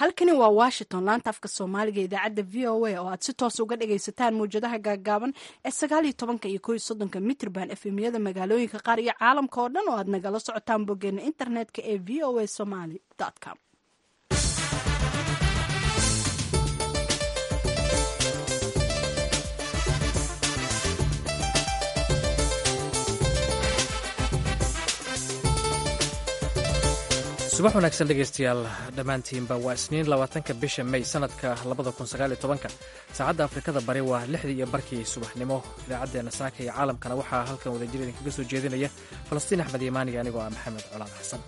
halkani waa washington laanta afka soomaaliga idaacadda v o a oo aad si toos uga dhagaysataan mawjadaha gaagaaban ee sagaaliyo tobanka iyo koiyo soddonka mitrban efemyada magaalooyinka qaar iyo caalamka oo dhan oo aad nagala socotaan boggeena internetka ee v o a somaly com subax wanaagsan dhegaystayaal dhammaantiinba waa isniin labaatanka bisha may sanadka labada kun sagaaliyo tobanka saacadda afrikada bari waa lixdii iyo barkii subaxnimo idaacaddeenna saaka iyo caalamkana waxaa halkan wadajir idinkaga soo jeedinaya falastiin axmed imaaniga anigoo ah maxamed colaan xasan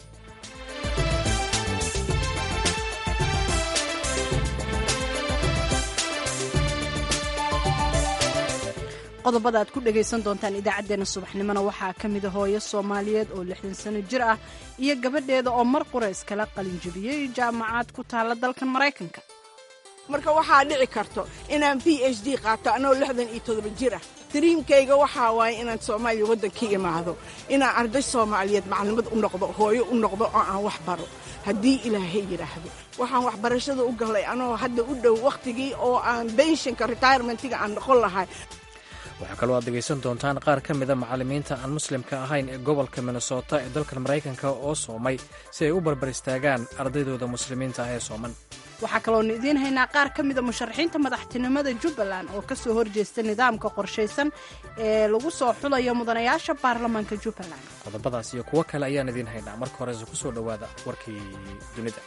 qodobada aad ku dhagaysan doontaan idaacaddeenna subaxnimona waxaa ka mida hooyo soomaaliyeed oo lixdan sano jir ah iyo gabadheeda oo mar qura iskala qalinjabiyey jaamacaad ku taalla dalkan maraykanka marka waxaa dhici karto inaan b h d qaato anoo lixdan iyo todoba jir ah dariimkayga waxaa waaye inaan soomaaliya waddanka imaado inaan arday soomaaliyeed maclimad u noqdo hooyo u noqdo oo aan wax baro haddii ilaahay yidhaahdo waxaan waxbarashada u galay anoo hadda u dhow wakhtigii oo aan benshinka retirementiga aan noqon lahay waxaa kaloo aad dhegaysan doontaan qaar ka mida macallimiinta aan muslimka ahayn ee gobolka minnesota ee dalkan maraykanka oo soomay si ay u barbar istaagaan ardaydooda muslimiinta ah ee sooman waxaa kaloonu idiin haynaa qaar ka mida musharaxiinta madaxtinimada jubbaland oo ka soo horjeesta nidaamka qorshaysan ee lagu soo xulayo mudanayaasha baarlamaanka jubbaland qodobadaas iyo kuwo kale ayaan idiin haynaa marka horese ku soo dhowaada warkii dunida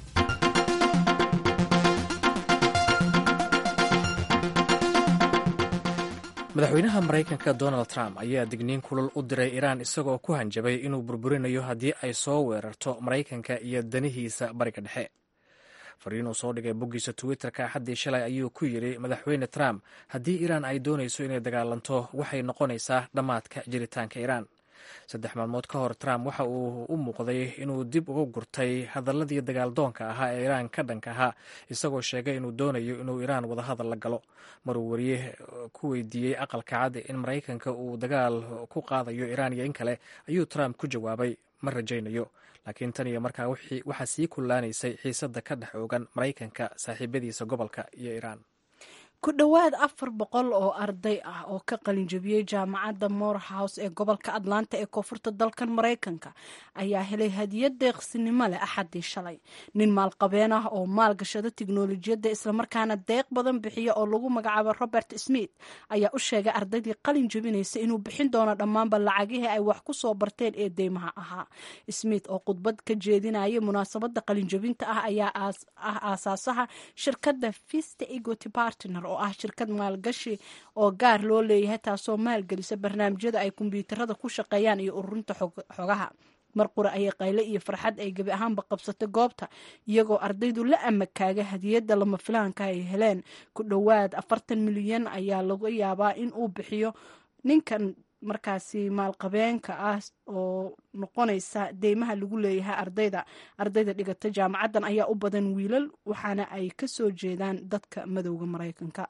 madaxweynaha maraykanka donald trump ayaa digniin kulul u diray iraan isagoo ku hanjabay inuu burburinayo haddii ay soo weerarto maraykanka iyo danihiisa bariga dhexe fariin uu soo dhigay boggiisa twitterka axaddii shalay ayuu ku yidhi madaxweyne trump haddii iraan ay doonayso inay dagaalanto waxay noqonaysaa dhammaadka jiritaanka iraan saddex maalmood ka hor trump waxa uu u muuqday inuu dib uga gurtay hadaladii dagaaldoonka ahaa ee iraan ka dhanka ahaa isagoo sheegay inuu doonayo inuu iraan wadahadal la galo maruu wariye ku weydiiyey aqalka cad in maraykanka uu dagaal ku qaadayo iraan iyo in kale ayuu trump ku jawaabay ma rajaynayo laakiin tan iyo markaa waxaa sii kullaanaysay xiisadda ka dhex oogan maraykanka saaxiibadiisa gobolka iyo iraan ku dhowaad afar boqol oo arday ah oo ka qalinjabiyey jaamacadda morehouse ee gobolka atlanta ee koonfurta dalkan maraykanka ayaa helay hadiyad deeqsinimo leh axaddii shalay nin maalqabeen ah oo maalgashada tiknolojiyadda islamarkaana deeq badan bixiya oo lagu magacaabo robert smith ayaa u sheegay ardaydii qalin jabinaysa inuu bixin doono dhammaanba lacagihii ay wax ku soo barteen ee deymaha ahaa smith oo khudbad ka jeedinayay munaasabadda qalinjabinta ah ayaa ah aasaasaha shirkadda vista egot partner oo ah shirkad maalgashi oo gaar loo leeyahay taasoo maalgelisa barnaamijyada ay kombyuutarada ku shaqeeyaan iyo ururinta xogaha mar qura ayay qayle iyo farxad ay gebi ahaanba qabsatay goobta iyagoo ardaydu la amakaaga hadiyadda lama filaanka ay heleen ku dhowaad afartan milyan ayaa laga yaabaa in uu bixiyo ninkan markaasi maalqabeenka ah oo noqonaysa deymaha lagu leeyahay ardayda ardayda dhigata jaamacaddan ayaa u badan wiilal waxaana ay ka soo jeedaan dadka madowda maraykanka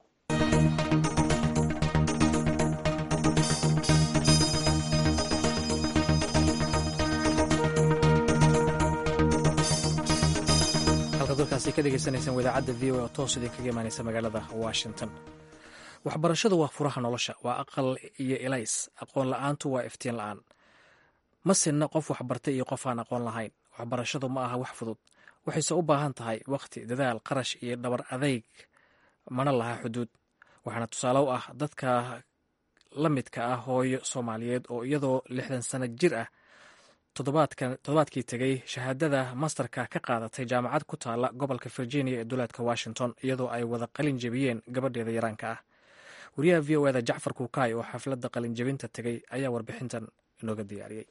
halkaad dalkaasi ka dhegaysanaysaan wadaacadda v o oo toos idinkaga imaanaysa magaalada washington waxbarashadu waa furaha nolosha waa aqal iyo elays aqoon la-aantu waa iftiin la-aan ma sinna qof waxbartay iyo qof aan aqoon lahayn waxbarashadu ma aha wax fudud waxayse u baahan tahay wakhti dadaal qarash iyo dhabar adayg mana laha xuduud waxaana tusaale u ah dadka la midka ah hooyo soomaaliyeed oo iyadoo lixdan sano jir ah toddobaadkii tegey shahaadada masterka ka qaadatay jaamacad ku taalla gobolka virginia ee duleedka washington iyadoo ay wada qalin jebiyeen gabadheeda yaraanka ah wariyaha v o eda jacfar kuukaay oo xafladda qalinjabinta tegey ayaa warbixintan inooga diyaariyey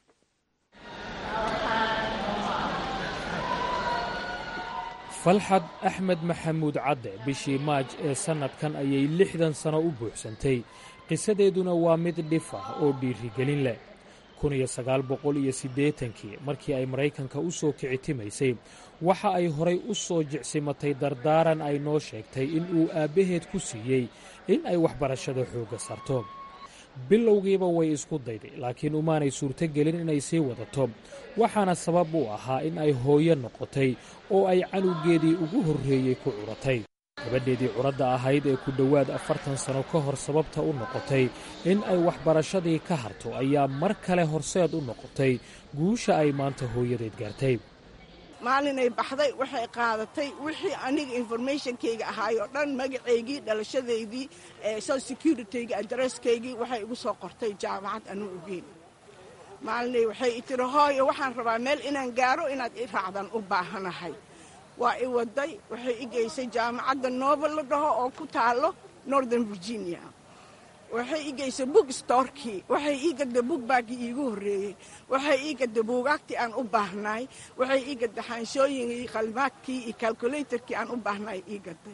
falxad axmed maxamuud cadde bishii maaj ee sannadkan ayay lixdan sano u buuxsantay qisadeeduna waa mid dhif ah oo dhiirigelin leh kun iyo sagaal boqol iyo siddeetankii markii ay maraykanka u soo kicitimaysay waxa ay horay u soo jicsimatay dardaaran ay noo sheegtay in uu aabbaheed ku siiyey in ay waxbarashada xoogga sarto bilowgiiba way isku dayday laakiin umaanay suurtogelin inay sii wadato waxaana sabab u ahaa in ay hooyo noqotay oo ay canugeedii ugu horreeyey ku curatay gabadheedii curadda ahayd ee ku dhowaad afartan sano ka hor sababta u noqotay in ay waxbarashadii ka harto ayaa mar kale horseed u noqotay guusha ay maanta hooyadeed gaartay maalinay baxday waxay qaadatay wixii aniga informationkayga ahaay oo dhan magacaygii dhalashadaydii social securityga adresskaygii waxay igu soo qortay jaamacad anuu ogeyn maalinay waxay i tiri hooyo waxaan rabaa meel inaan gaaro inaad i raacdan u baahanahay waa i waday waxay i geysay jaamacadda novel la dhaho oo ku taalo northern virginia waxay ii geysay book storkii waxay ii gadda bookbaggii iigu horreeyey waxay ii gadda buugaagtii aan u baahnaay waxay ii gadda xaanshooyinkii qalmaadkii iyo calculatorkii aan u baahnaay ii gadday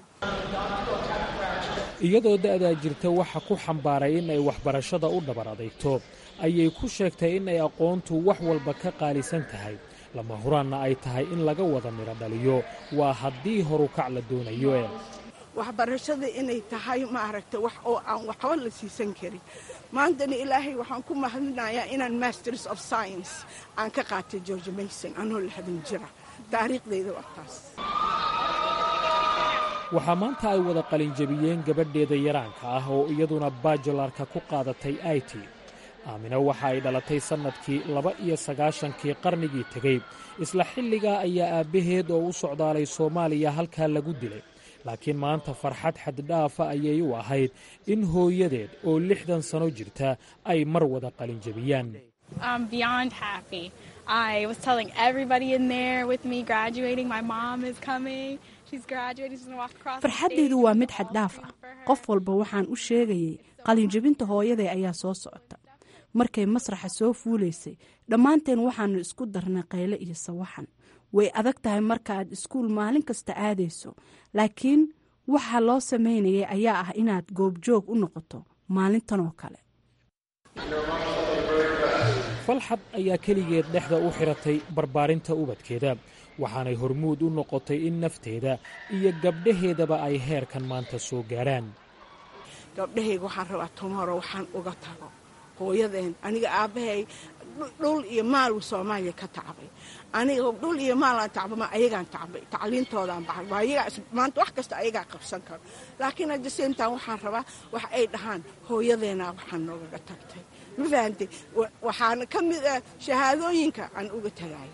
iyadoo da'daa jirta waxa ku xambaaray in ay waxbarashada u dhabar adeegto ayay ku sheegtay in ay aqoontu wax walba ka qaalisan tahay lama huraanna ay tahay in laga wada midho dhaliyo waa haddii horukac la doonayo ee waxbarashada inay tahay maaragta wax oo aan waxba la siisan karin maantana ilaahay waxaan ku mahadinayaa inaan masters of science aan ka qaatay george mason anoo lixdan jira taariikhdayda waa taas waxaa maanta ay wada qalinjabiyeen gabadheeda yaraanka ah oo iyaduna bajularka ku qaadatay i t aamina waxa ay dhalatay sannadkii laba iyo sagaashankii qarnigii tegey isla xilligaa ayaa aabbaheed oo u socdaalay soomaaliya halkaa lagu dilay laakiin maanta farxad xaddhaafa ayay u ahayd in hooyadeed oo lixdan sano jirta ay mar wada qalinjabiyaan farxaddaydu waa mid xaddhaaf ah qof walba waxaan u sheegayay qalinjabinta hooyaday ayaa soo socota markay masraxa soo fuulaysay dhammaanteen waxaannu isku darnay qayle iyo sawaxan way adag tahay marka aad iskuul maalin kasta aadayso laakiin waxa loo samaynayay ayaa ah inaad goobjoog u noqoto maalintan oo kale falxad ayaa keligeed dhexda u xiratay barbaarinta ubadkeeda waxaanay hormuud u noqotay in nafteeda iyo gabdhaheedaba ay heerkan maanta soo gaarhaan gabdhahayga waxaan rabaa tomoro waxaan uga tago hooyadeen aniga aabbahay dhul iyo maalu soomaaliya ka tacbay aniga dhul iyo maalaan tacbama ayagaan tacbay tacliintoodaan baxay waa ayagaa maanta wax kasta ayagaa qabsan karo laakiin hadda seentaan waxaan rabaa wax ay dhahaan hooyadeenaa waxaan noogaga tagtay ma fahantay waxaana ka mid ah shahaadooyinka aan uga tagayo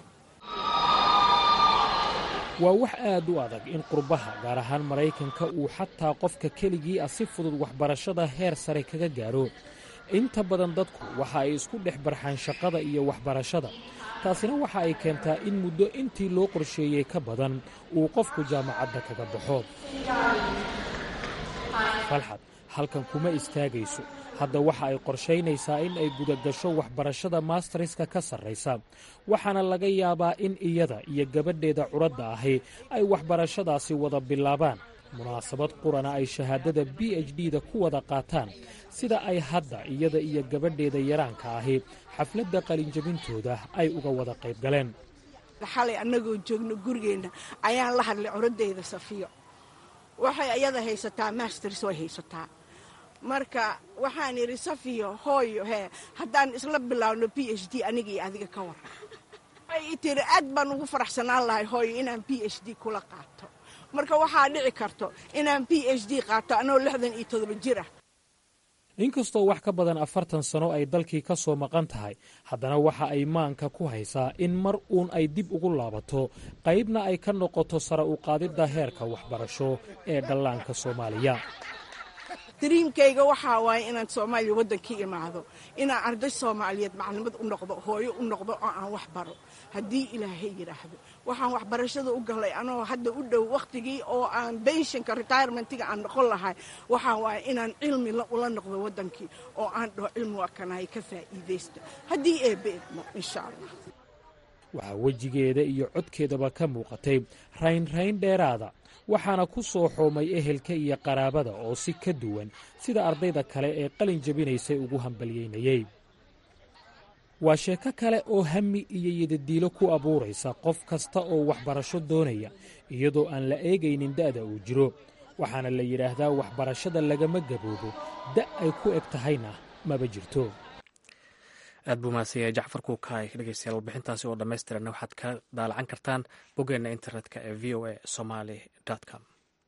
waa wax aad u adag in qurbaha gaar ahaan maraykanka uu xataa qofka keligii ah si fudud waxbarashada heer sare kaga gaaro inta badan dadku waxa ay isku dhex barxaan shaqada iyo waxbarashada taasina waxa ay keentaa in muddo intii loo qorsheeyey ka badan uu qofku jaamacadda kaga baxo falxad halkan kuma istaagayso hadda waxa ay qorshaynaysaa in ay gudagasho waxbarashada maastariska ka sarraysa waxaana laga yaabaa in iyada iyo gabadheeda curadda ahi ay waxbarashadaasi wada bilaabaan munaasabad qurana ay shahaadada b h d da ku wada qaataan sida ay hadda iyada iyo gabadheeda yaraanka ahi xafladda qalinjabintooda ay uga wada qayb galeen xalay annagoo joogno gurigeenna ayaan la hadlay curadeyda safiyo waxay iyada haysataa masters way haysataa marka waxaan idhi safiyo hooyo hee haddaan isla bilaabno b h d aniga iyo adiga ka waran waxay i tiri aad baan ugu faraxsanaan lahay hooyo inaan b h d kula qaato marka waxaa dhici karto inaan b h d qaato anoo lixdan iyo todoba jir ah inkastoo wax ka badan afartan sano ay dalkii ka soo maqan tahay haddana waxa ay maanka ku haysaa in mar uun ay dib ugu laabato qaybna ay ka noqoto sare u qaadidda heerka waxbarasho ee dhallaanka soomaaliya dariimkayga waxaa waaye inaan soomaaliya waddankii imaado inaan arday soomaaliyeed maclimad u noqdo hooyo u noqdo oo aan wax baro haddii ilaahay yidhaahdo waxaan waxbarashada u galay anoo hadda u dhow wakhtigii oo aan benshinka retirementiga aan noqon lahay waxaa waaye inaan cilmi ula noqdo waddankii oo aan dhaho cilmi waa kanahay ka faa'iidaysta haddii eebbe idmo insha allah waxaa wejigeeda iyo codkeedaba ka muuqatay raynrayn dheeraada waxaana ku soo xoomay ehelka iyo qaraabada oo si ka duwan sida ardayda kale ee qalin jabinaysay ugu hambalyeynayey waa sheeko kale oo hami iyo yadadiilo ku abuuraysa qof kasta oo waxbarasho doonaya iyadoo aan la eegaynin da'da uu jiro waxaana la yidhaahdaa waxbarashada lagama gaboobo da' ay ku eg tahayna maba jirto aad buu mahadsanyahay jacfar kuukaay dhegeystayaal warbixintaasi oo dhammaystiranna waxaad ka daalacan kartaan boggeena internetka ee v o a somaly com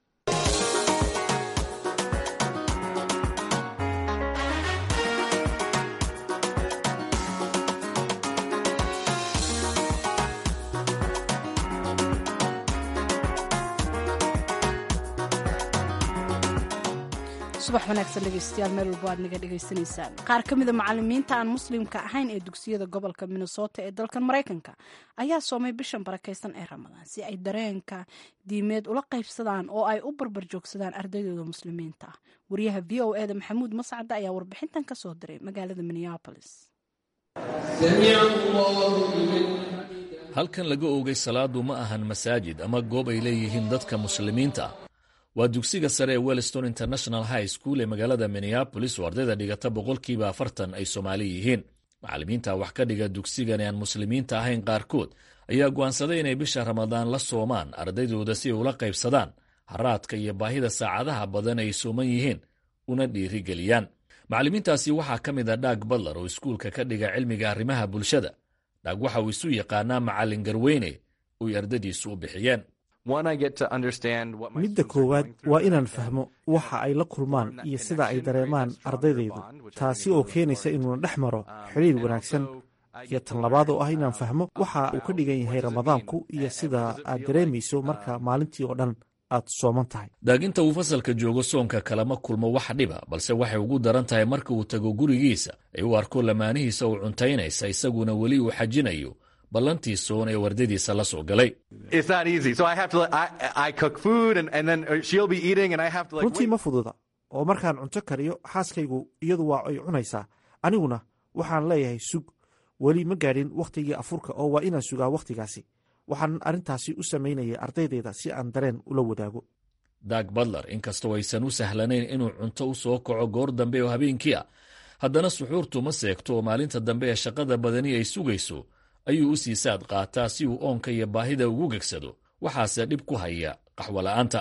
subax wanaagsan dhegeystayaal meel walbo aad naga dhegaysanaysaan qaar ka mida macalimiinta aan muslimka ahayn ee dugsiyada gobolka minnesota ee dalkan maraykanka ayaa soomay bishan barakaysan ee ramadaan si ay dareenka diimeed ula qaybsadaan oo ay u barbar joogsadaan ardaydooda muslimiinta ah wariyaha v o eda maxamuud mascada ayaa warbixintan ka soo diray magaalada minneapolis halkan laga oogay salaadu ma ahan masaajid ama goob ay leeyihiin dadka muslimiinta ah waa dugsiga sare ee wellston international high school ee magaalada minneabolis oo ardayda dhigata boqolkiiba afartan ay soomaali yihiin macallimiinta wax ka dhiga dugsigan ee aan muslimiinta ahayn qaarkood ayaa go'aansaday inay bisha ramadaan la soomaan ardaydooda si ay ula qaybsadaan haraadka iyo baahida saacadaha badan ay sooman yihiin una dhiirigeliyaan macallimiintaasi waxaa ka mid a dhaag badlar oo iskuulka ka dhiga cilmiga arrimaha bulshada dhaag waxa uu isu yaqaanaa macallin garweyne oy ardadiisu u bixiyeen midda koowaad waa inaan fahmo waxa ay la kulmaan iyo sida ay dareemaan ardaydaydu taasi oo keenaysa inuuna dhex maro xidhiir wanaagsan iyo tan labaad oo ah inaan fahmo waxa uu ka dhigan yahay ramadaanku iyo sida aad dareemayso marka maalintii oo dhan aad sooman tahay daaginta uu fasalka joogo soonka kalama kulmo wax dhiba balse waxay ugu daran tahay marka uu tago gurigiisa ay u arko lamaanihiisa uu cuntaynaysa isaguna weli uu xajinayo ballantii soon ee wardadiisa la soo galay runtii ma fududa oo markaan cunto kariyo xaaskaygu iyadu waa ay cunaysaa aniguna waxaan leeyahay sug weli ma gaadhin wakhtigii afurka oo waa inaan sugaa wakhtigaasi waxaan arrintaasi u samaynayay ardaydayda si aan dareen ula wadaago dag badler inkastoo aysan u sahlanayn inuu cunto u soo kaco goor dambe oo habeenkii ah haddana suxuurtu ma seegto oo maalinta dambe ee shaqada badani ay sugayso ayuu u sii saad qaataa si uu oonka iyo baahida ugu gegsado waxaase dhib ku haya qaxwola'aanta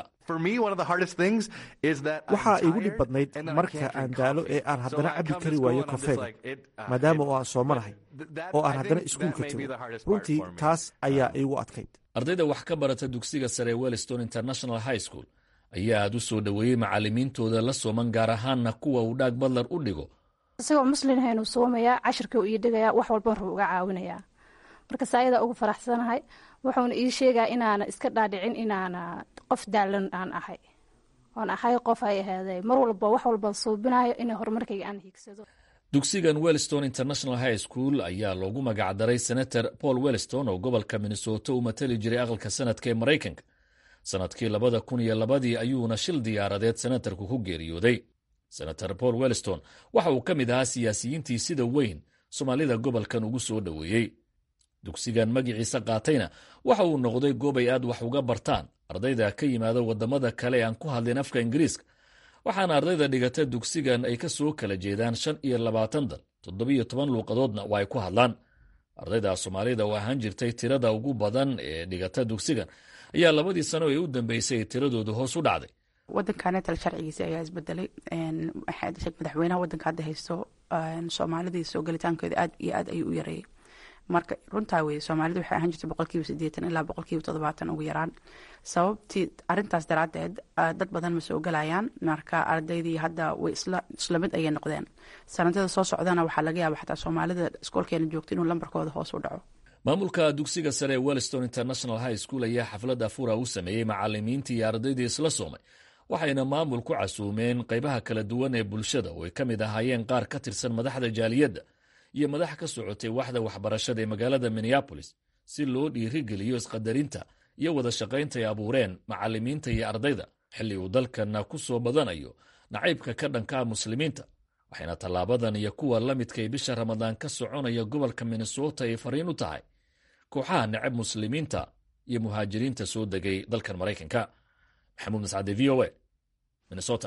waxaa igu dhib badnayd marka aan daalo ee aan haddana cabbi kari waayo kofeega maadaama oo aan soomanahay oo aan haddana iskuulka tago runtii taas ayaa iigu adkayd ardayda wax ka barata dugsiga sare ee wellston international high school ayaa aad u soo dhoweeyey macallimiintooda la sooman gaar ahaanna kuwa uu dhaag badlar u dhigo isagoo muslinhaynuu soomayaa cashirka uu ii dhigayaa wax walban ruu uga caawinayaa markas ayadaa ugu faraxsanahay wuxuuna ii sheegaa inaana iska dhaadhicin inaana qof daalan aan ahay oon ahay qof ay ahaaday mar walba wax walba suubinayo ina horumarkayga aan hiigsado dugsigan wellston international high school ayaa loogu magacdaray senator paul wellston oo gobolka minnesota u matali jiray aqalka sanadka ee maraykanka sanadkii labada kun iyo labadii ayuuna shil diyaaradeed senatarku ku geeriyooday senator paul wellston waxa uu ka mid ahaa siyaasiyiintii sida weyn soomaalida gobolkan ugu soo dhoweeyey dugsigan magiciisa qaatayna waxa uu noqday goob ay aad wax uga bartaan ardayda ka yimaada waddamada kale ee aan ku hadlin afka ingiriiska waxaana ardayda dhigata dugsigan ay ka soo kala jeedaan shan iyo labaatan dal toddobiyo toban luuqadoodna waa ay ku hadlaan ardayda soomaalida oo ahaan jirtay tirada ugu badan ee dhigata dugsigan ayaa labadii sano ee u dambeysay tiradooda hoos u dhacday wadankanetal sharcigiisi ayaa isbedelay madaxweynaha wadanka hadda haysto soomaalidii soo gelitaankeeda aad iyo aad ayuu u yareeyey marka runtaa weye soomaalida waxay ahaan jirtay boqolkiiba sideetan ilaa boqolkiiba toddobaatan ugu yaraan sababtii arintaas daraadeed dad badan ma soo gelayaan marka ardaydii hadda way isla mid ayay noqdeen sanadada soo socdana waxaa laga yaaba xataa soomaalida iskoolkeena joogta inuu lambarkooda hoos u dhaco maamulka dugsiga sare ee wellston international high school ayaa xaflad afura u sameeyey macalimiintii iyo ardaydii isla soomay waxayna maamul ku casuumeen qaybaha kala duwan ee bulshada oo ay ka mid ahaayeen qaar ka tirsan madaxda jaaliyadda iyo madax ka socotay waxda waxbarashada ee magaalada minneabolis si loo dhiirigeliyo isqadarinta iyo wada shaqaynta ay abuureen macalimiinta iyo ardayda xilli uu dalkana ku soo badanayo nacaybka ka dhankaa muslimiinta waxayna tallaabadan iyo kuwa la midkay bisha ramadaan ka soconaya gobolka minnesota ay fariin u tahay kooxaha necab muslimiinta iyo muhaajiriinta soo degay dalkan maraykanka maxamuud mascade v o a minnesota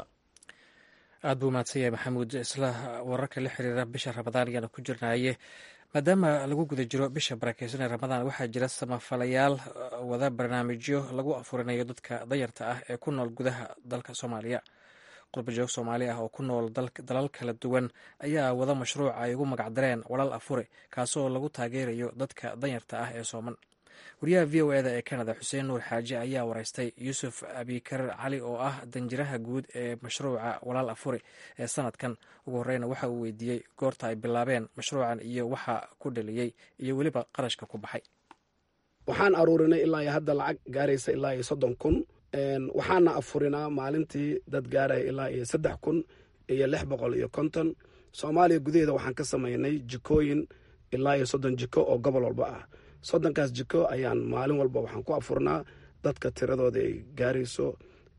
aad buu mahadsan yahay maxamuud isla wararka la xiriira bisha ramadaan ayaana ku jirnaaye maadaama lagu guda jiro bisha barakeysan ee ramadaan waxaa jira samafalayaal wada barnaamijyo lagu afurinayo dadka dayarta ah ee ku nool gudaha dalka soomaaliya qurbajoog soomaali ah oo ku nool dalal kala duwan ayaa wada mashruuc ay ugu magacdareen walal afure kaasoo lagu taageerayo dadka danyarta ah ee sooman wariyaha v o eda ee canada xuseen nuur xaaji ayaa wareystay yuusuf abikar cali oo ah danjiraha guud ee mashruuca walaal afure ee sanadkan ugu horeyna waxa uu weydiiyey goorta ay bilaabeen mashruucan iyo waxa ku dhaliyey iyo weliba qarashka ku baxay waxaan aruurinay ilaa iyo hadda lacag gaaraysa ilaa iyo soddon kun waxaana afurinaa maalintii dad gaaraya ilaa iyo saddex kun iyo lix boqol iyo konton soomaaliya gudaheeda waxaan ka samaynay jikooyin ilaa iyo soddon jiko oo gobol walba ah soddonkaas jiko ayaan maalin walba waxaan ku afurnaa dadka tiradooda ay gaarayso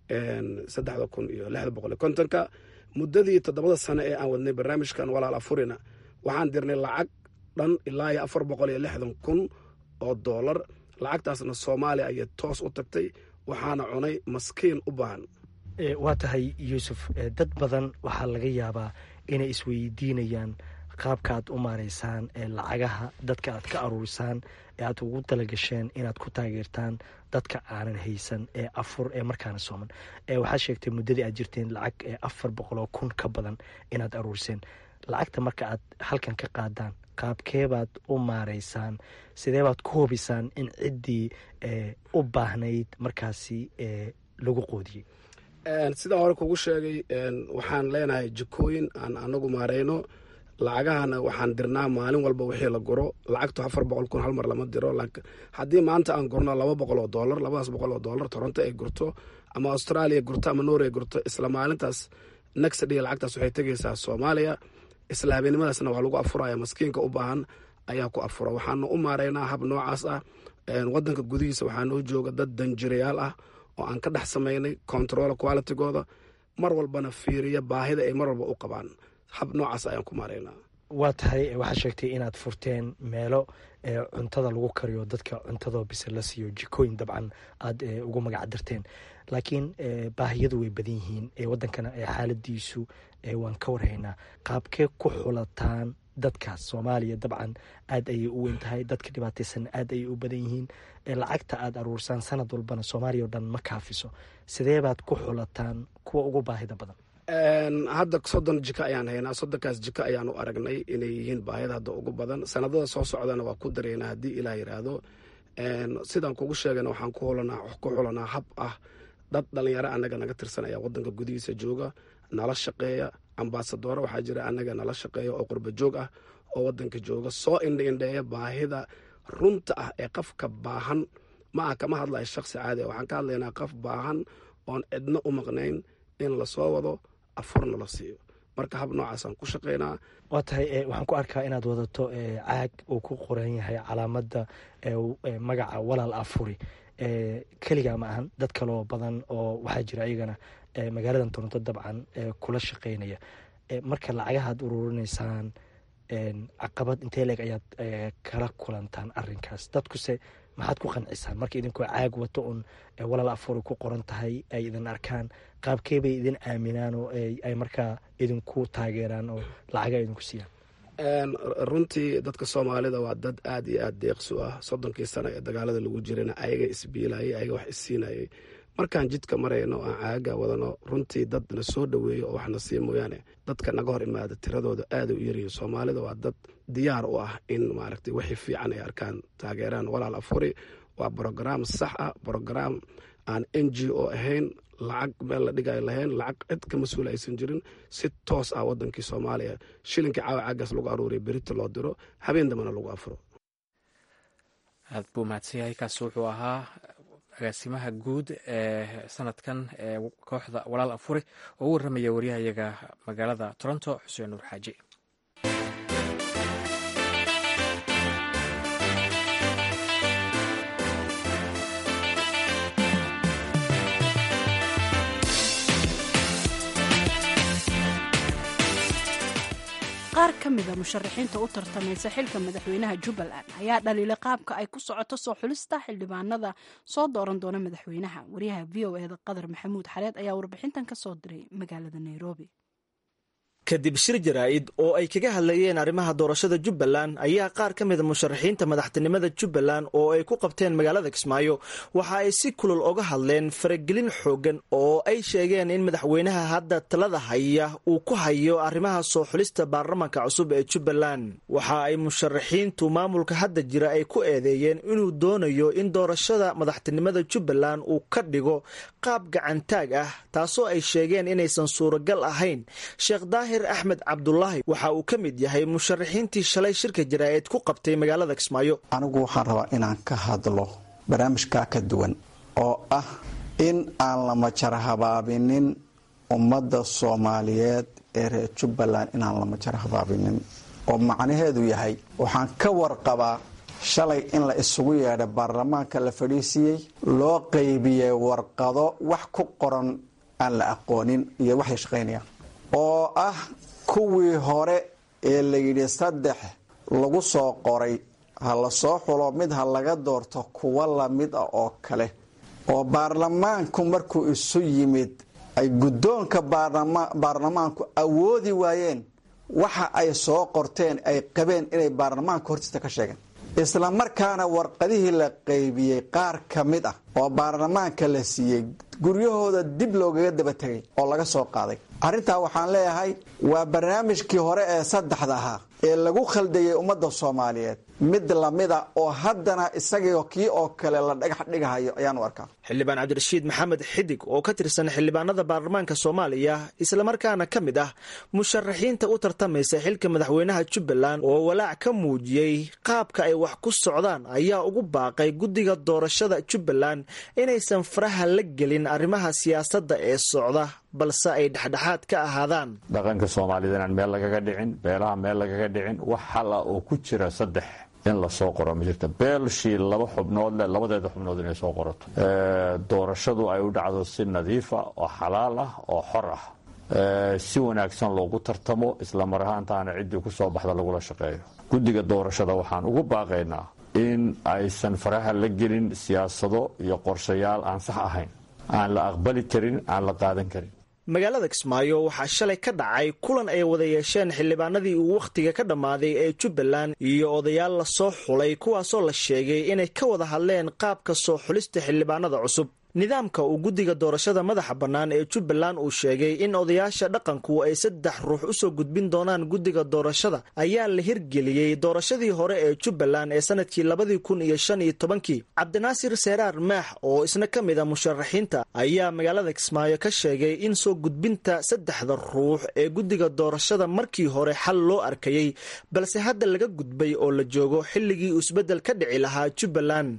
saddexda kun iyo lixda boqol iyo kontonka muddadii toddobada sano ee aan wadnay barnaamijkan walaal afurina waxaan dirnay lacag dhan ilaa iyo afar boqol iyo lixdan kun oo doolar lacagtaasna soomaaliya ayay toos u tagtay waxaana cunay maskiin u baahan waa tahay yuusuf dad badan waxaa laga yaabaa inay isweydiinayaan qaabka aad u maaraysaan ee lacagaha dadka aad ka aruurisaan ee aad ugu talagasheen inaad ku taageertaan dadka aanan haysan ee afur ee markaana sooman waxaad sheegtay muddadii aad jirteen lacag ee afar boqoloo kun ka badan inaad aruuriseen lacagta marka aad halkan ka qaadaan qaabkeebaad u maaraysaan sideebaad ku hubisaan in ciddii u baahnayd markaasi lagu qoodiyey sidaan hore kugu sheegay waxaan leenahay jikooyin aan anagu maarayno lacagahana waxaan dirnaa maalin walba wixii la guro lacagtu afar boqol kun hal mar lama diro haddii maanta aan gurno laba boqol oo doolar labadaas boqol oo doolar toronto ay gurto ama australia gurto ama norway gurto isla maalintaas nextday lacagtaas waxay tegaysaa soomaaliya isla habeennimadaasna waa lagu afuraya maskiinka u baahan ayaa ku afura waxaana u maaraynaa hab noocaas ah wadanka gudihiisa waxaa noo jooga dad danjirayaal ah oo aan ka dhex samaynay control qualitygooda mar walbana fiiriya baahida ay mar walba u qabaan hab noocaas ayaan ku maaraynaa waa tahay waxaad sheegtay inaad furteen meelo cuntada lagu kariyo dadka cuntadoo bise la siiyo jikooyin dabcan aad ugu magac dirteen laakiin baahiyadu way badan yihiin wadankana xaaladiisu waan ka warhaynaa qaabkee ku xulataan dadkaas soomaaliya dabcan aad ayay u weyn tahay dadka dhibaataysan aad ayay u badan yihiin lacagta aad aruursaan sanad walbana soomaaliya o dhan ma kaafiso sidee baad ku xulataan kuwa ugu baahida badan hadda soddon jiko ayaan haynaa soddonkaas jiko ayaan u aragnay inay yihiin baahida hadda ugu badan sanadada soo socdana waa ku dareynaa haddii ilaah yiraahdo sidaan kugu sheegana waxaan ku xulanaa hab ah dad dhalinyaro anaga naga tirsan ayaa wadanka gudihiisa jooga nala shaqeeya ambasadooro waxaa jira anaga nala shaqeeya oo qurba joog ah oo wadanka jooga soo indha indheeya baahida runta ah ee qofka baahan ma ah kama hadlaya shaqsi caadi ah waxaan ka hadlaynaa qof baahan oon cidno u maqnayn in lasoo wado afurna la siiyo marka hab noocaasaan ku shaqaynaa waa tahay waxaan ku arkaa inaad wadato caag uu ku qoran yahay calaamada magaca walaal afuri keligaa ma ahan dad kaloo badan oo waxaa jira ayagana magaaladan toronto dabcan kula shaqeynaya marka lacagahaad ururinaysaan caqabad intee leeg ayaad kala kulantaan arinkaas dadkuse maxaad ku qancisaan marka idinkoo caag wato un walaal afuri ku qoran tahay ay idin arkaan qaabkee bay idin aaminaan oo ay markaa idinku taageeraan oo lacaga idinku siiyaan runtii dadka soomaalida waa dad aad iyo aad deeqsu ah soddonkii sano ee dagaalada lagu jirana ayaga isbiilayay ayaga wax isiinayay markaan jidka marayno aan caaga wadano runtii dad na soo dhoweeyo oo waxna sii mooyaane dadka naga hor imaada tiradooda aada u yaryihin soomaalida waa dad diyaar u ah in maaragtay wixii fiican ay arkaan taageeraan walaal afuri waa brograam sax ah brograam aan n g o ahayn lacag meel la dhigayo lahayn lacag cid ka mas-uul aysan jirin si toos ah wadankii soomaaliya shilinkii caawa caagaas lagu aruuriya berita loo diro habeen dambana lagu afuro aad buu mahadsan yahay kaasi wuxuu ahaa agaasimaha guud ee sanadkan ee kooxda walaal afure oo u warramaya waryahayaga magaalada toronto xuseen nuur xaaji qaar ka mida musharaxiinta u tartamaysa xilka madaxweynaha jubbaland ayaa dhaliilay qaabka ay ku socoto soo xulista xildhibaanada soo dooran doona madaxweynaha waryaha v o eda qadar maxamuud xareed ayaa warbixintan ka soo diray magaalada nairobi kadib shir jaraa'id oo ay kaga hadlayeen arrimaha doorashada jubbaland ayaa qaar ka mida musharaxiinta madaxtinimada jubbaland oo ay ku qabteen magaalada kismaayo waxa ay si kulul oga hadleen faragelin xoogan oo ay sheegeen in madaxweynaha hadda talada haya uu ku hayo arrimaha soo xulista baarlamaanka cusub ee jubbaland waxa ay musharaxiintu maamulka hadda jira ay ku eedeeyeen inuu doonayo in doorashada madaxtinimada jubbaland uu ka dhigo qaab gacantaag ah taasoo ay sheegeen inaysan suuragal ahayn sheekh daahir axmed cabdulaahi waxa uu ka mid yahay musharaxiintii shalay shirka jaraa'id ku qabtay magaalada kismaayo anigu waxaan rabaa inaan ka hadlo barnaamijkaa ka duwan oo ah in aan la majara habaabinin ummadda soomaaliyeed ee reer jubbaland inaan la majara habaabinin oo macnaheedu yahay waxaan ka warqabaa shalay in la isugu yeedhay baarlamaanka la fadhiisiiyey loo qaybiyey warqado wax ku qoran aan la aqoonin iyo waxay shaqaynayaan oo ah kuwii hore ee layidhi saddex lagu soo qoray ha la soo xulo mid ha laga doorto kuwa lamid ah oo kale oo baarlamaanku markuu isu yimid ay guddoonka baarlamaanku awoodi waayeen waxa ay soo qorteen ay qabeen inay baarlamaanka hortiisa ka sheegeen isla markaana warqadihii la qaybiyey qaar ka mid ah oo baarlamaanka la siiyey guryahooda dib loogaga daba tegay oo laga soo qaaday arrintaa waxaan leeyahay waa barnaamijkii hore ee saddexda ahaa ee lagu khaldayay ummadda soomaaliyeed mid lamida oo haddana isagio kii oo kale la dhagax dhigahayo ayaan u arkaa xildhibaan cabdirashiid maxamed xidig oo ka tirsan xildhibaanada baarlamaanka soomaaliya islamarkaana ka mid ah musharaxiinta u tartamaysa xilka madaxweynaha jubbaland oo walaac ka muujiyey qaabka ay wax ku socdaan ayaa ugu baaqay guddiga doorashada jubbaland inaysan faraha la gelin arrimaha siyaasadda ee socda balse ay dhexdhexaad ka ahaadaan dhaqanka soomaalida inaan meel lagaga dhicin beelaha meel lagaga dhicin wax xala oo ku jira saddex in lasoo qoro ma jirta beelshii laba xubnood leh labadeeda xubnood inay soo qorato doorashadu ay u dhacdo si nadiifa oo xalaal ah oo xor ah si wanaagsan loogu tartamo isla mar ahaantaana ciddii ku soo baxda lagula shaqeeyo guddiga doorashada waxaan ugu baaqaynaa in aysan faraha la gelin siyaasado iyo qorshayaal aan sax ahayn aan la aqbali karin aan la qaadan karin magaalada kismaayo waxaa shalay ka dhacay kulan ay wada yeesheen xildhibaanadii uu wakhtiga ka dhammaaday ee jubbaland iyo odayaal la soo xulay kuwaasoo la sheegay inay ka wada hadleen qaabka soo xulista xildhibaanada cusub nidaamka uu guddiga doorashada madaxa bannaan ee jubbaland uu sheegay in odayaasha dhaqanku ay saddex ruux u soo gudbin doonaan guddiga doorashada ayaa la hirgeliyey doorashadii hore ee jubbaland ee sanadkii labadii kun iyo shan iyo tobankii cabdinaasir seeraar maax oo isna ka mid a musharaxiinta ayaa magaalada kismaayo ka sheegay in soo gudbinta saddexda ruux ee guddiga doorashada markii hore xal loo arkayey balse hadda laga gudbay oo la joogo xilligii uu isbeddel ka dhici lahaa jubbaland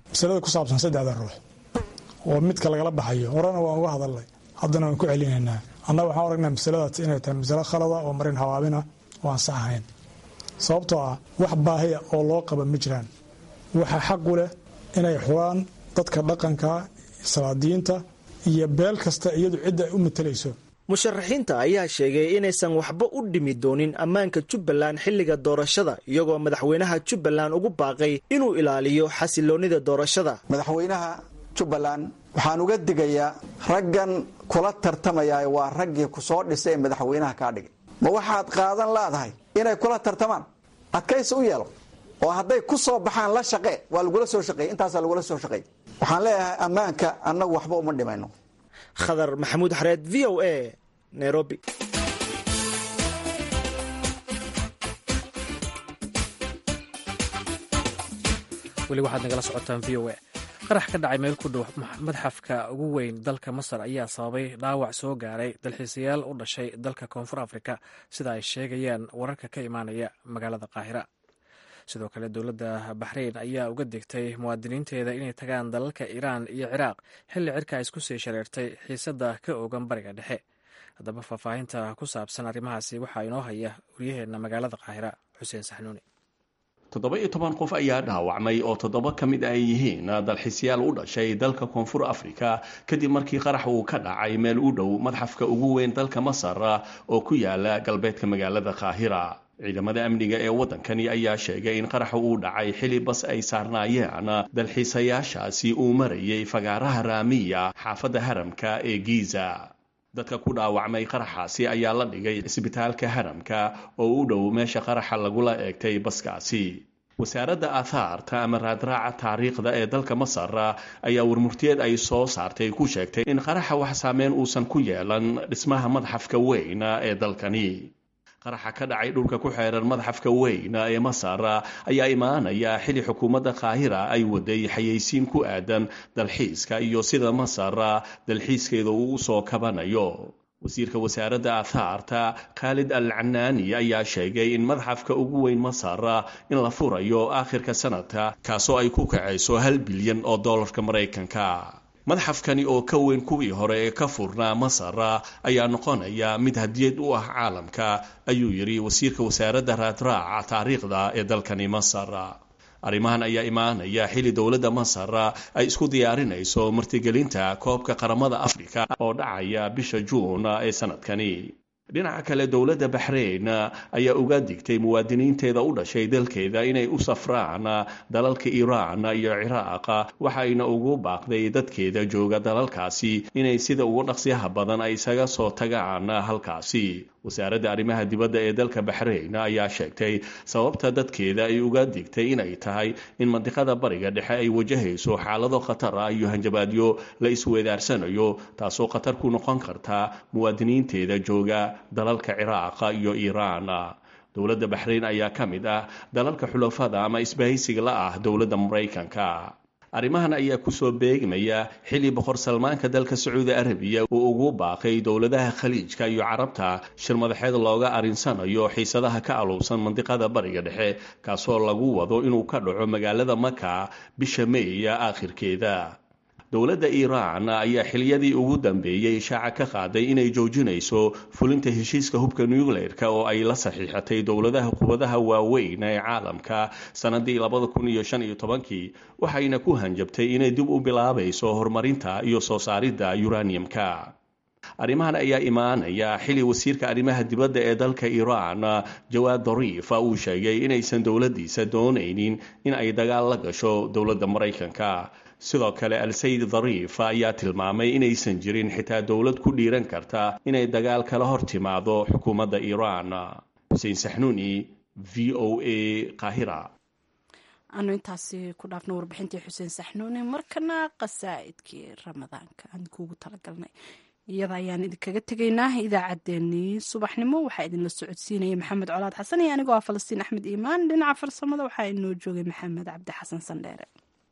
oo midka lagala baxayo horena waan uga hadalnay haddana waan ku celinaynaa annaga waxaan aragnaa masaladaas inay tahay masalo khalada oo marin hawaabina oo aan sax ahayn sababtoo ah wax baahiya oo loo qaba ma jiraan waxaa xaqu leh inay xulaan dadka dhaqanka salaadiyiinta iyo beel kasta iyadu cidda ay u matalayso musharaxiinta ayaa sheegay inaysan waxba u dhimi doonin ammaanka jubbaland xilliga doorashada iyagoo madaxweynaha jubbaland ugu baaqay inuu ilaaliyo xasiloonnida doorashada madaxweynaha jubbaland waxaan uga digayaa raggan kula tartamayaa waa raggii ku soo dhisay ee madaxweynaha kaa dhigay ma waxaad qaadan laadahay inay kula tartamaan adkaysi u yeelo oo hadday ku soo baxaan la shaqe waa lagula soo shaqeey intaasaa lagula soo shaqeey waxaan leeyahay ammaanka annagu waxba uma dhimayno khadar maxamuud xareed v o a nairobi weli waxaad nagala socotaan v o a qarax ka dhacay meel ku dhow madxafka ugu weyn dalka masar ayaa sababay dhaawac soo gaaray dalxiisayaal u dhashay dalka koonfur afrika sida ay sheegayaan wararka ka imaanaya magaalada qaahira sidoo kale dowladda baxrayn ayaa uga digtay muwaadiniinteeda inay tagaan dalalka iiraan iyo ciraaq xilli cirka isku sii shareertay xiisadda ka oogan bariga dhexe haddaba faahfaahinta ku saabsan arrimahaasi waxaa inoo haya waryaheenna magaalada qaahira xuseen saxnuuni toddoba iyo toban qof ayaa dhaawacmay oo toddoba ka mid ay yihiin dalxiisyaal u dhashay dalka koonfur afrika kadib markii qarax uu ka dhacay meel u dhow madxafka ugu weyn dalka masar oo ku yaala galbeedka magaalada qaahira ciidamada amniga ee waddankani ayaa sheegay in qaraxa uu dhacay xili bas ay saarnaayeen dalxiisayaashaasi uu marayay fagaaraha raamiya xaafadda haramka ee giiza dadka ku dhaawacmay qaraxaasi ayaa la dhigay isbitaalka haramka oo u dhow meesha qaraxa lagula eegtay baskaasi wasaaradda aathaarta ama raadraaca taariikhda ee dalka masar ayaa warmurtiyeed ay soo saartay ku sheegtay in qaraxa wax saameyn uusan ku yeelan dhismaha madxafka weyn ee dalkani qaraxa ka dhacay dhulka ku xeeran madxafka weyn ee masar ayaa imaanaya xili xukuumadda qaahira ay waday xayeysiin ku aadan dalxiiska iyo sida masar dalxiiskeeda uu u soo kabanayo wasiirka wasaaradda aathaarta khaalid al canaani ayaa sheegay in madxafka ugu weyn masar in la furayo aakhirka sanadka kaasoo ay ku kacayso hal bilyan oo dollarka maraykanka madxafkani oo ka weyn kuwii hore ee ka furnaa masar ayaa noqonaya mid hadiyad u ah caalamka ayuu yidhi wasiirka wasaaradda raadraaca taariikhda ee dalkani masar arrimahan ayaa imaanaya xili dowladda masar ay isku diyaarinayso martigelinta koobka qaramada afrika oo dhacaya bisha juun ee sanadkani dhinaca kale dowladda baxreyn ayaa uga digtay muwaadiniinteeda u dhashay dalkeeda inay u safraan dalalka iiraan iyo ciraaq waxayna ugu baaqday dadkeeda jooga dalalkaasi inay sida ugu dhaqsiyaha badan ay isaga soo tagaan halkaasi wasaaradda arrimaha dibadda ee dalka baxreyn ayaa sheegtay sababta dadkeeda ay uga digtay inay tahay in mandiqada bariga dhexe ay wajahayso xaalado khatar ah iyo hanjabaadyo la isweedaarsanayo taasoo khatar ku noqon karta muwaadiniinteeda jooga dalalka ciraaqa iyo iiraan dowladda baxreyn ayaa ka mid ah dalalka xulafada ama isbahaysiga la ah dowladda maraykanka arrimahan ayaa kusoo beegmaya xili boqor salmaanka dalka sacuudi arabiya uu ugu baaqay dowladaha khaliijka iyo carabta shir madaxeed looga arinsanayo xiisadaha ka aluubsan mandiqada bariga dhexe kaasoo lagu wado inuu ka dhaco magaalada maka bisha meeya aakhirkeeda dowladda iiraan ayaa xiliyadii ugu dambeeyey ishaaca ka qaaday inay joojinayso fulinta heshiiska hubka nucleerka oo ay la saxiixatay dowladaha qubadaha waaweyn ee caalamka sanadii labada kun iyo shan iyo tobankii waxayna ku hanjabtay inay dib u bilaabayso horumarinta iyo soo saaridda uraniumka arrimahan ayaa imaanaya xili wasiirka arrimaha dibadda ee dalka iiraan jawaad dariif uu sheegay inaysan dowladdiisa doonaynin in ay dagaal la gasho dowladda maraykanka sidoo kale al-sayid dariif ayaa tilmaamay inaysan jirin xitaa dowlad ku dhiiran karta inay dagaal kala hor timaado xukuumadda iiraan xuseen saxnuuni v o a qaahira aanu intaasi ku dhaafno warbixintii xuseen saxnuuni markana qasaa'idkii ramadaanka aan kuugu talagalnay iyada ayaan idinkaga tegaynaa idaacaddeenii subaxnimo waxaa idinla socodsiinaya maxamed colaad xasan iyo anigoo ah falastiin axmed iimaan dhinaca farsamada waxaa inoo joogay maxamed cabdi xasan sandheere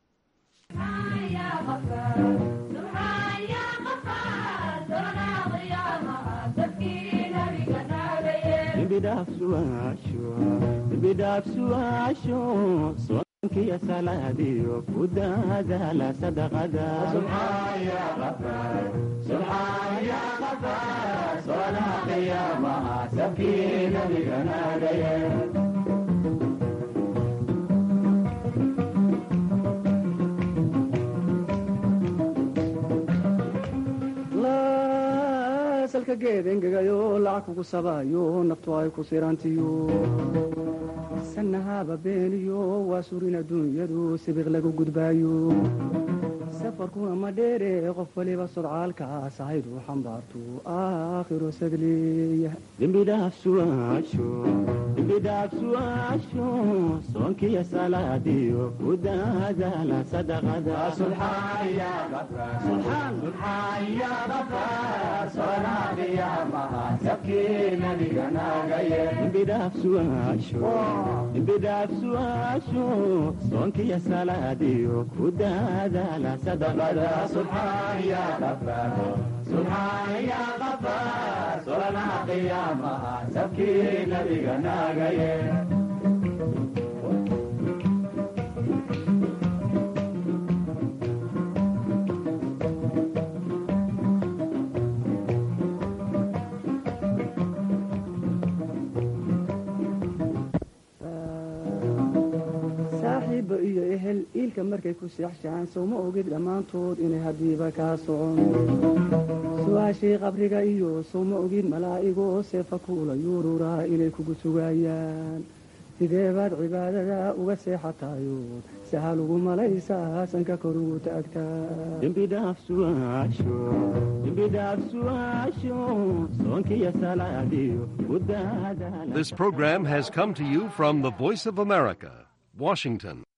bidhaafsuaasho soonkiya salaadiyo ku daadaala sadaqada salka geed engegayo lacag kugu sabaayo naftu ay ku sirantiyo sanahaba beeniyo waa surin adduunyadu sibiq lagu gudbaayo safarkuna ma dheere qof waliba sodcaalkaas ahaydu xambaartu aakhiro sadleeya dembidhaafsuaasho soonkiya salaadiyo ku daadaala sadaqadembidhaafsuaasho soonkiya salaadiyo ku daadaala سبحان يا غفار سبحان يا غفار صلنا قيامها سبكي نبينا غير iyo ehel iilka markay ku seexshaan sowma ogid dhammaantood inay haddiiba kaa socon su-aashii qabriga iyo sowma ogid malaa'igoo seefa kuula yuururaa inay kugu sugayaan sidee baad cibaadada uga seexatayood sahal ugu malaysaa sanka kor ugu taagtaa dembidhaafsuaasho soonkiyo salaadiyo This program has come to you from the Voice of America, Washington.